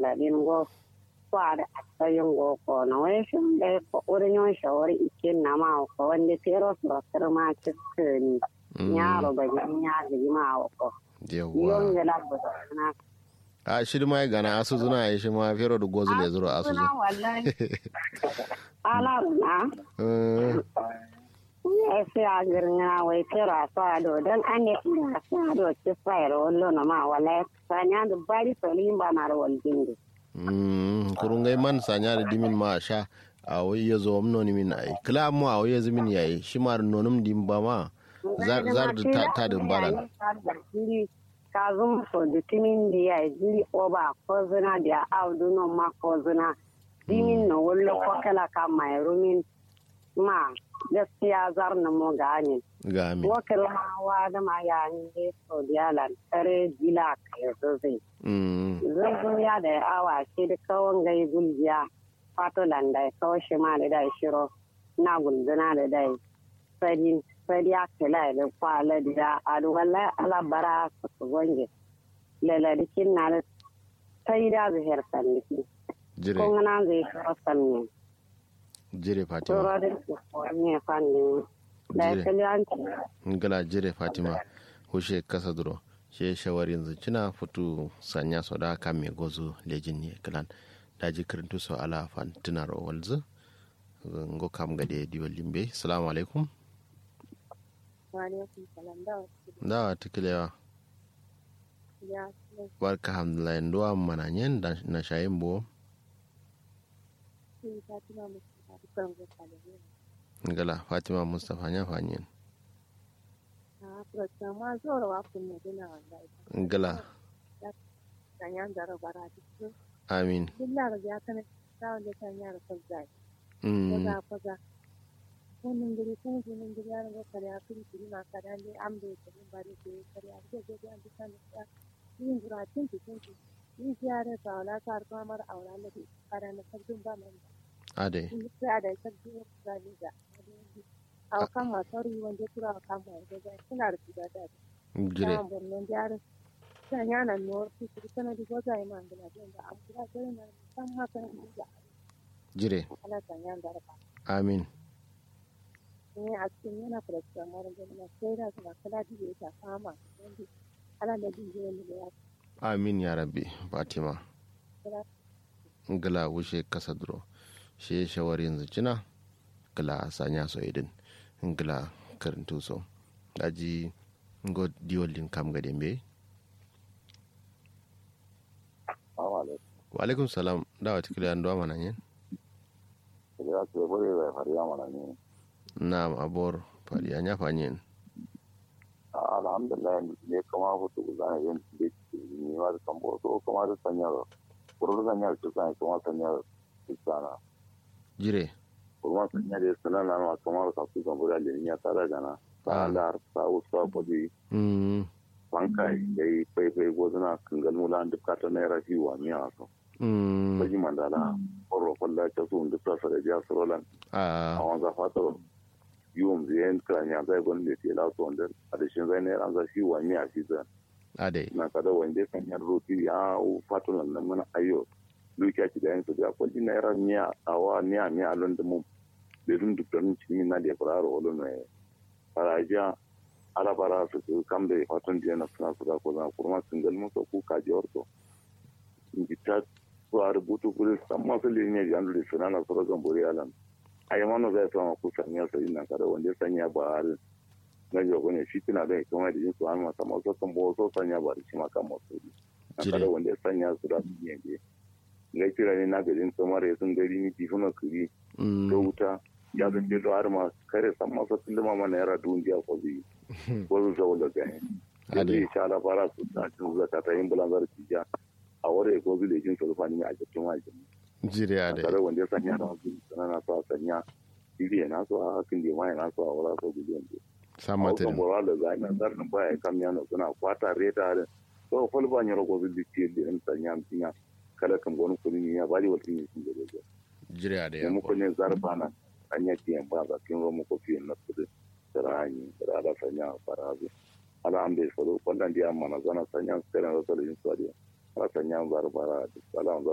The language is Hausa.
kaladin go kwada asayin go ko na wai shin da ko urin yon shawari ikin na ma ko wanda tero su rasar ma cikin yaro ba ni ya ji ma ko yon yawwa ga la ba na a shi ma ya gana asu zuna ya shi ma fero da gozu le zuro asu na wallahi ala na zu ya sai a girna wai tero a sa do dan an ne da sa do ci fayar wallo na ma wallahi sanya da bari salim ba na rawal dingi Mm, kurungai man sanya da dimin ma sha a wai ya zo amno ni min ai kila mu a wai ya zimin yayi shi ma da nonum dim ba ma zar zar da ta ta din balan ka zuma so da timin da ya jiri oba ko zina da audu no ma ko zina dimin no wallo ko kala ka mai rumin ma gaskiya zar na mo gani ga mi wakil hawa da ma ya ni so da lan tare gila kai zai mm zurgun ya da awa shi da kawon gai gulgiya fato landa kawo shi ma da dai shiro na gulguna da dai sadi sadi ya kila da kwala da adu wallahi ala bara su su gonge laladikin na da sai da zuhir sandiki jire kun na zai shiro sanni jire fatima shiro da su ne fanni da ya Jire. kali an ci ngala jire fatima hushe kasa duro she shawari yanzu cina futu sanya so da kan me gozu lejin ne kalan daji kirintu so ala fan tunar walzu ngo kam gade diwal limbe assalamu alaikum Waalaikum salam da wasu da tikilewa ya barka alhamdulillah ndo mana nyen da na shayin bo sun ta tuna musu da dukkan gwata da ne. ngala fatima mustafa nya fanyen A Afirka ma zuwa wa kun ne dina wallahi. ngala Sanyan da rabara duk amin Billa ga ya kana ta wanda ta yara kan zai. mm Kaza kaza. Wannan gari kun ji nan gari ya ga kare a kiri kiri na kada ne an bai kare ba da ke kare a ke ga an bisa ne ya. Yin guratin ki kun ki. Yin ziyara ta wala ta har kuma mara aura da kada na sabbin ba nan. ade sai da sabbin zali da. A kan masu wanda tura kan mai da suna da shiga da. jire Samun bornon jihar Sanyana North City tana da goza yi man gina da an kula da yana san haka da jire ala sanyan da raba. amin Ne a cikin yana faraskar mara gina sai da suna kula da ya ta fama wanda ala da jin jiya ne da ya amin ya rabbi fatima kula ngala wushe kasa duro she shawari yanzu cina ngala sanya so idin ngala karintu so daji ngo diolin kam gade mbe Assalamu alaikum. wa alaikum salam dawa tikile ndo mana nyen Ya ce bare da fariya mana ne. na abor fadi anya fanyen Alhamdulillah ne kama hutu zana yin da ni ma da tambo so kuma da sanya kuru sanya da sanya kuma sanya da sana. jire Kuma sanya da sana na ma kuma da su kan bura da ni ya tara gana. Ah. Ta da sa usa bodi mm banka dai pai pai gozuna kangal mula duk ka ta naira fi wa miya so. mm Baji mandala oro kullu ta su duk ta da ja surolan. a a wanza fatar yiwon ziyan kiranya zai gwani da ke lasu wanda a da shin zai ne an za shi wa miya shi zan ade na kada wanda kan yar roti ya fatulan nan mana ayo dukiya ki da yin su da kwalli na yara miya a wa miya miya a lunda mun da dun duk dan cikin na da fara wala ne farajiya ala bara su su kam da fatun da na suna su da ko zan kurma singal musu ku ka ji orto in ki ta su a rubutu kuri san masu linya ji an da suna na su ragan buri alan ai mana zai sama ku sanya sai nan kada wanda ya sanya ba har na jago ne shi tana da kuma da yin su an masa masu kan bo so sanya ba da shi ma kan masu na Jire. kada wanda ya sanya su da su ne ne ga kira ne na garin samar ya sun gari ni tifuna kuri da mm wuta ya zan je har ma kare san masa tilma mana yara duniya ko zai ko zai zawo da gani da ade zai sha labara su ta cin zaka ta yin bulanzar ciya a wore ko zai lekin sulfani a cikin wajen jire ade tare wanda ya sanya da wasu sana na so a sanya iri na so a hakin da mai na so a wala so gudu yanzu a samata wasu bora da zai na zarin baya kam yana suna kwata reta da so fol ba ni rogo zai ci da in sanya mutinya kala kan gonu kudi ni ya bari wata ne sun gaba jire ade da muku ne zarfa na anya tiyan ba ba kin romo ko fiye na kudi da rani da ala sanya farazu ala an bai fado kwallon da amma na zana sanya sai na rasa da yin swadiya ala sanya barbara da ala